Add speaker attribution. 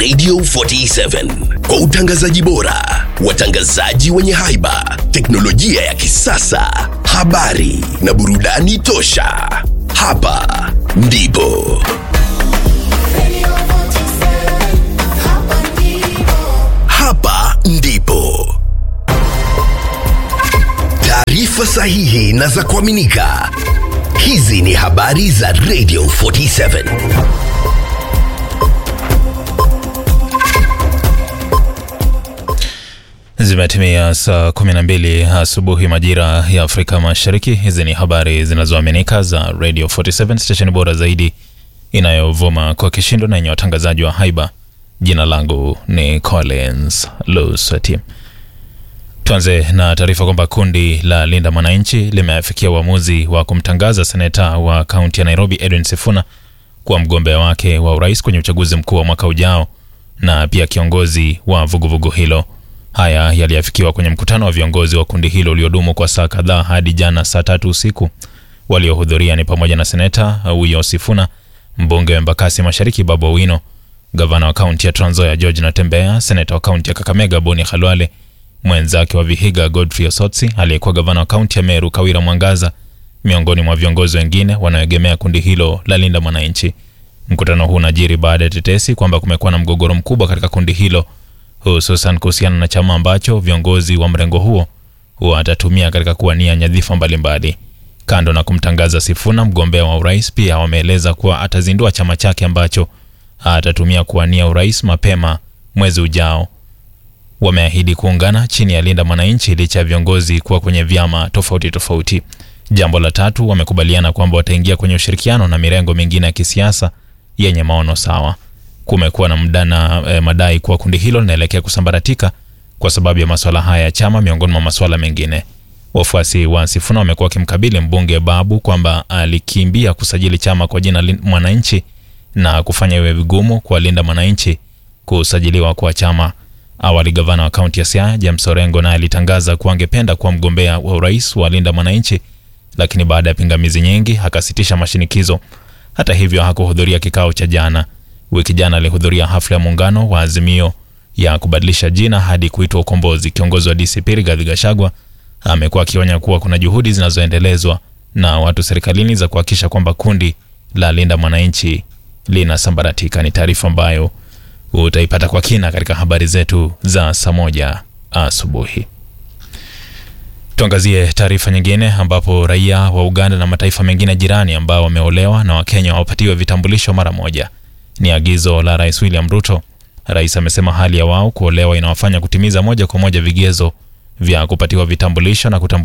Speaker 1: Radio 47 kwa utangazaji bora, watangazaji wenye haiba, teknolojia ya kisasa, habari na burudani tosha. Hapa ndipo hapa ndipo taarifa sahihi na za kuaminika. Hizi ni habari za Radio 47.
Speaker 2: Zimetimia saa 12 asubuhi majira ya Afrika Mashariki. Hizi ni habari zinazoaminika za Radio 47, stesheni bora zaidi inayovuma kwa kishindo na yenye watangazaji wa haiba. Jina langu ni Collins Lusati. Tuanze na taarifa kwamba kundi la Linda Mwananchi limeafikia uamuzi wa kumtangaza seneta wa kaunti ya Nairobi Edwin Sifuna kuwa mgombea wake wa urais kwenye uchaguzi mkuu wa mwaka ujao na pia kiongozi wa vuguvugu hilo. Haya yaliafikiwa kwenye mkutano wa viongozi wa kundi hilo uliodumu kwa saa kadhaa hadi jana saa tatu usiku. Waliohudhuria ni pamoja na seneta huyo Sifuna, mbunge wa Embakasi Mashariki Babu Owino, gavana wa kaunti ya Trans Nzoia George Natembeya, seneta wa kaunti ya Kakamega Boni Khalwale, mwenzake wa Vihiga Godfrey Osotsi, aliyekuwa gavana wa kaunti ya Meru Kawira Mwangaza, miongoni mwa viongozi wengine wanaoegemea kundi hilo la Linda Mwananchi. Mkutano huu unajiri baada ya tetesi kwamba kumekuwa na mgogoro mkubwa katika kundi hilo hususan kuhusiana na chama ambacho viongozi wa mrengo huo watatumia katika kuwania nyadhifa mbalimbali. Kando na kumtangaza Sifuna mgombea wa urais, pia wameeleza kuwa atazindua chama chake ambacho atatumia kuwania urais mapema mwezi ujao. Wameahidi kuungana chini ya Linda Mwananchi licha ya viongozi kuwa kwenye vyama tofauti tofauti. Jambo la tatu, wamekubaliana kwamba wataingia kwenye ushirikiano na mirengo mingine ya kisiasa yenye maono sawa. Kumekuwa na mdana eh, madai kuwa kundi hilo linaelekea kusambaratika kwa sababu ya masuala haya ya chama miongoni mwa masuala mengine. Wafuasi wa Sifuna wamekuwa wakimkabili mbunge Babu kwamba alikimbia kusajili chama kwa jina Lin- Mwananchi na kufanya iwe vigumu kwa Linda Mwananchi kusajiliwa kwa chama. Awali gavana wa kaunti ya Siaya James Orengo naye alitangaza kuwa angependa kuwa mgombea wa urais wa Linda Mwananchi, lakini baada ya pingamizi nyingi akasitisha mashinikizo. Hata hivyo hakuhudhuria kikao cha jana. Wiki jana alihudhuria hafla ya muungano wa Azimio ya kubadilisha jina hadi kuitwa Ukombozi. Kiongozi wa DCP Rigathi Gachagua amekuwa akionya kuwa kuna juhudi zinazoendelezwa na watu serikalini za kuhakikisha kwamba kundi la Linda Mwananchi linasambaratika. Ni taarifa ambayo utaipata kwa kina katika habari zetu za saa moja asubuhi. Tuangazie taarifa nyingine ambapo raia wa Uganda na mataifa mengine jirani ambao wameolewa na Wakenya wapatiwe vitambulisho mara moja. Ni agizo la Rais William Ruto. Rais amesema hali ya wao kuolewa inawafanya kutimiza moja kwa moja vigezo vya kupatiwa vitambulisho na kutambuliwa